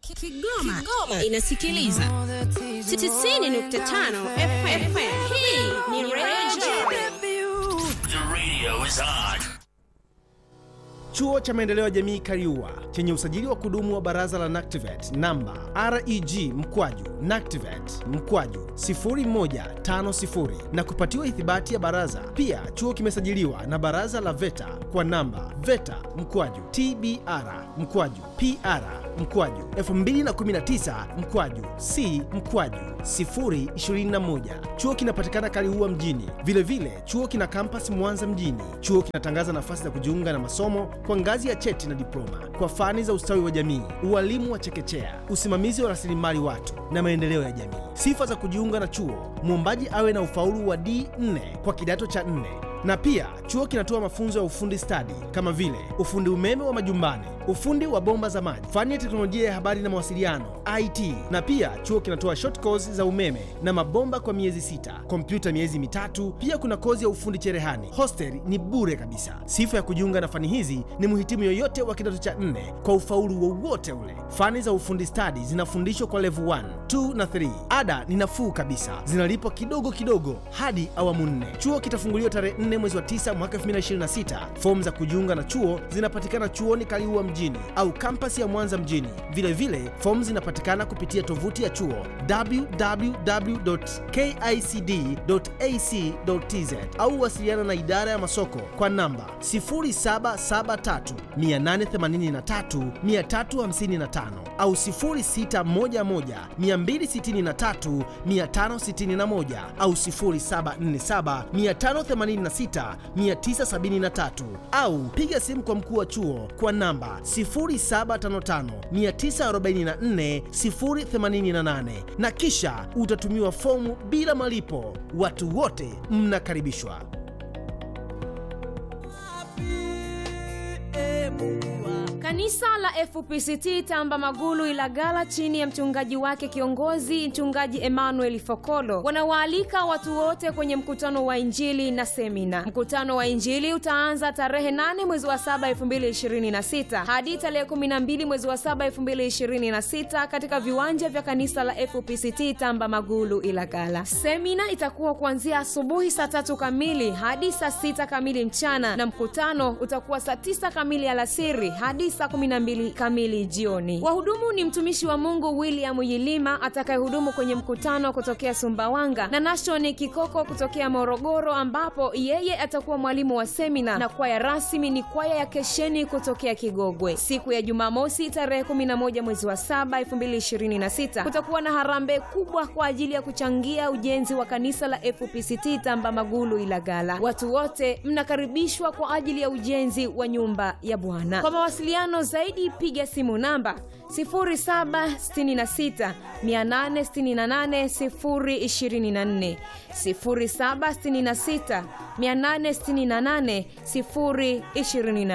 Kigoma, Kigoma inasikiliza 90.5 FM. Hii ni Radio The radio is on. Chuo cha Maendeleo ya Jamii Kariua chenye usajili wa kudumu wa Baraza la NACTIVATE namba REG mkwaju NACTIVATE mkwaju 0150 na kupatiwa ithibati ya baraza. Pia chuo kimesajiliwa na Baraza la VETA kwa namba VETA mkwaju TBR mkwaju PR mkwaju 2019 mkwaju C mkwaju 021. Chuo kinapatikana Kaliua mjini. Vilevile vile, chuo kina kampasi Mwanza mjini. Chuo kinatangaza nafasi za kujiunga na masomo kwa ngazi ya cheti na diploma kwa fani za ustawi wa jamii, ualimu wa chekechea, usimamizi wa rasilimali watu na maendeleo ya jamii. Sifa za kujiunga na chuo: mwombaji awe na ufaulu wa D4 kwa kidato cha 4 na pia chuo kinatoa mafunzo ya ufundi stadi kama vile ufundi umeme wa majumbani, ufundi wa bomba za maji, fani ya teknolojia ya habari na mawasiliano IT. Na pia chuo kinatoa short course za umeme na mabomba kwa miezi sita, kompyuta miezi mitatu. Pia kuna kozi ya ufundi cherehani. Hostel ni bure kabisa. Sifa ya kujiunga na fani hizi ni mhitimu yoyote wa kidato cha nne kwa ufaulu wowote ule. Fani za ufundi stadi zinafundishwa kwa level 1, 2 na 3. Ada ni nafuu kabisa, zinalipwa kidogo kidogo hadi awamu nne. Chuo kitafunguliwa tarehe 4 mwezi wa 9 mwaka 2026. Fomu za kujiunga na chuo zinapatikana chuoni Kaliua mjini au kampasi ya Mwanza mjini. Vilevile fomu zinapatikana kupitia tovuti ya chuo www.kicd.ac.tz au wasiliana na idara ya masoko kwa namba 0773 883 355 au 0611 263 561 au 0747 586 973 au piga simu kwa mkuu wa chuo kwa namba 0755 944 088 na kisha utatumiwa fomu bila malipo. Watu wote mnakaribishwa. Kanisa la FPCT Tamba Magulu Ilagala chini ya mchungaji wake kiongozi mchungaji Emmanuel Fokolo wanawaalika watu wote kwenye mkutano wa Injili na semina. Mkutano wa Injili utaanza tarehe 8 mwezi wa 7 2026 hadi tarehe 12 mwezi wa 7 2026 katika viwanja vya kanisa la FPCT Tamba Magulu Ilagala. Semina itakuwa kuanzia asubuhi saa tatu kamili hadi saa sita kamili mchana na mkutano utakuwa saa tisa kamili alasiri hadi saa 12 kamili jioni. Wahudumu ni mtumishi wa Mungu William Yilima atakayehudumu kwenye mkutano kutokea Sumbawanga na Nashoni Kikoko kutokea Morogoro, ambapo yeye atakuwa mwalimu wa semina, na kwaya rasmi ni kwaya ya Kesheni kutokea Kigogwe. Siku ya Jumamosi tarehe 11 mwezi wa 7 2026 kutakuwa na harambee kubwa kwa ajili ya kuchangia ujenzi wa kanisa la FPCT Tamba Magulu Ilagala. Watu wote mnakaribishwa kwa ajili ya ujenzi wa nyumba ya Bwana. Kwa mawasiliano zaidi piga simu namba 0766 868 024 0766 868 024